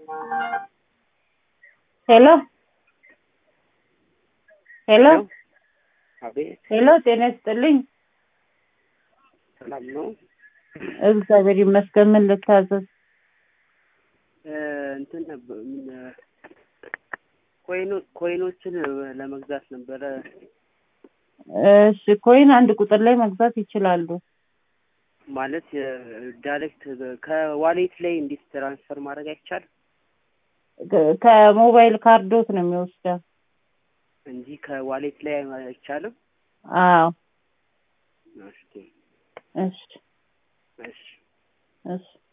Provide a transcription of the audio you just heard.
ሄሎ ሄሎ አቤት ሄሎ ጤና ይስጥልኝ። ሰላም ነው። እግዚአብሔር ይመስገን። ምን ልታዘዝ? እ፣ እንትን ነበር ምን እ፣ ኮይኑ ኮይኖችን ለመግዛት ነበረ። እሺ ኮይን አንድ ቁጥር ላይ መግዛት ይችላሉ። ማለት ዳይሬክት ከዋሌት ላይ እንዴት ትራንስፈር ማድረግ አይቻልም ከ- ከሞባይል ካርዶት ነው የሚወስደው። እንጂ ከዋሌት ላይ አይቻልም። አዎ እሺ እሺ እሺ እሺ